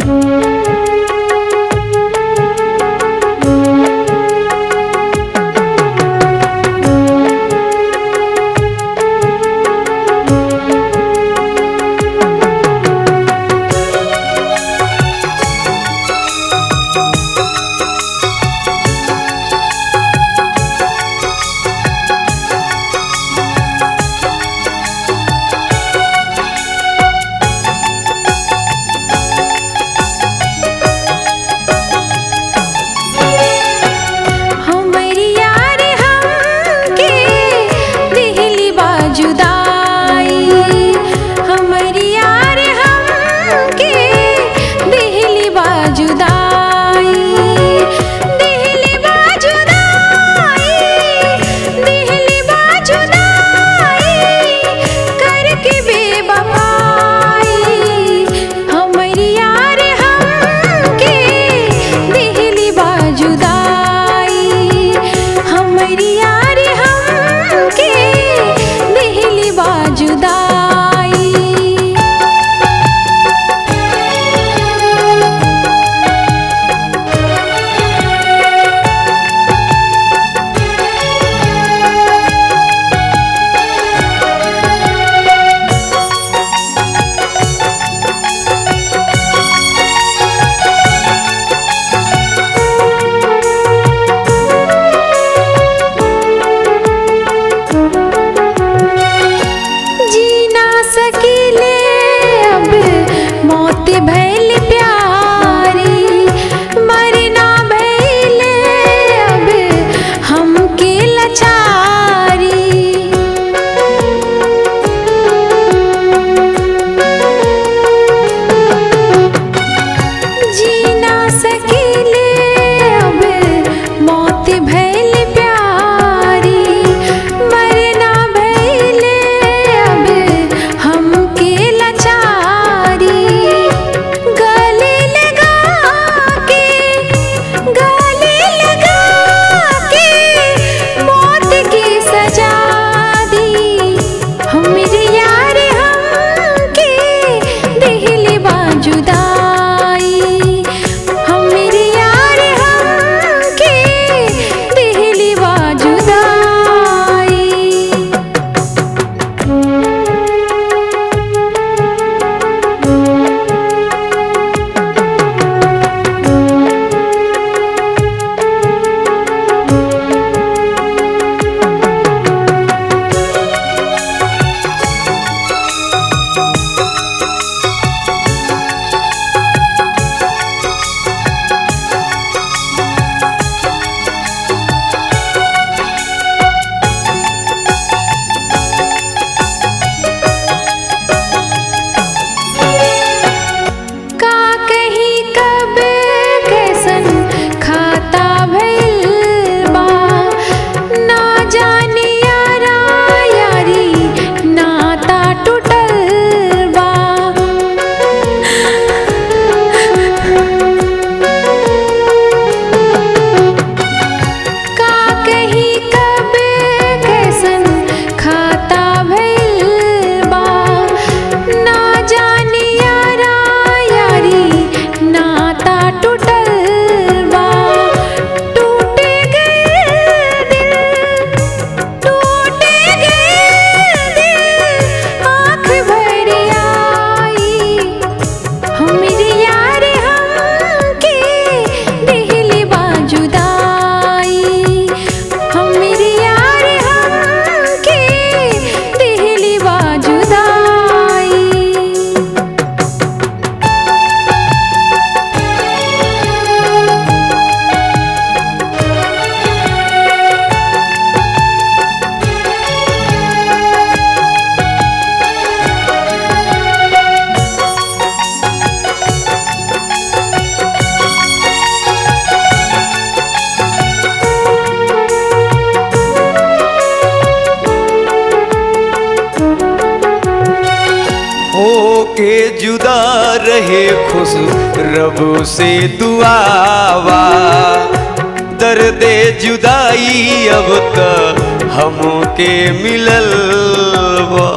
हमरी यार हमके दिहली बाजुदाई हमरी यार हमके दिहली बाजुदाई दिहली बाजुदाई दिहली बाजुदाई करके बेवफाई हमरी यार हमके दिहली बाजुदाई हमरी यार हमके दिहली बाजुदाई जी ना सकीले अब मौत भैल प्यारी मरना भैले अब हमके लचारी जी ना सकीले अब मौत भैल प्यारी मरना भैले अब हमके लचारी गले लगा के गले लगा के मौत की सजा दी हमरे यार हमके दिहली बाजुदाई हमरे यार हमके दिहली बाजुदाई का कहीं कब कैसन खाता भइल बा ना जाने यारा यारी नाता टूटल बा का कहीं कब कैसन खाता भइल बा ना जाने यारा यारी नाता टूटल बा टूट गए दिल टूट गए दिल आँख भर आई हमरे यार हमके दिहली बाजुदाई हमरे यार हमके दिहली बाजुदाई होके जुदा रहे खुश रब से दुआवा दर्द जुदाई अब त हमके मिलल बा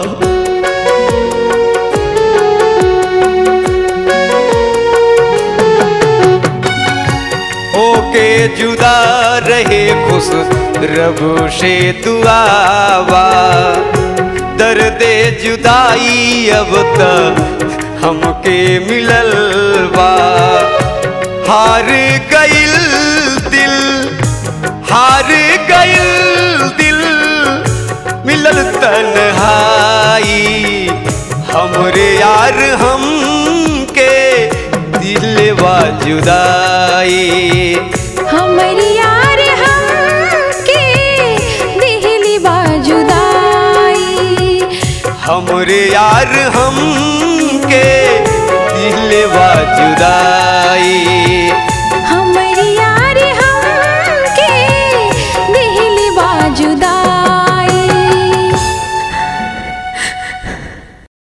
जुदा रहे खुश रब से दुआवा दर्द जुदाई अब तक हमके मिलल बा हार गइल दिल हार गइल दिल मिलल तन्हाई हमरे यार हमके दिलवा जुदाई हमरी यार हमके दिहली बाजुदाई हमरे यार हमके दिलवा जुदाई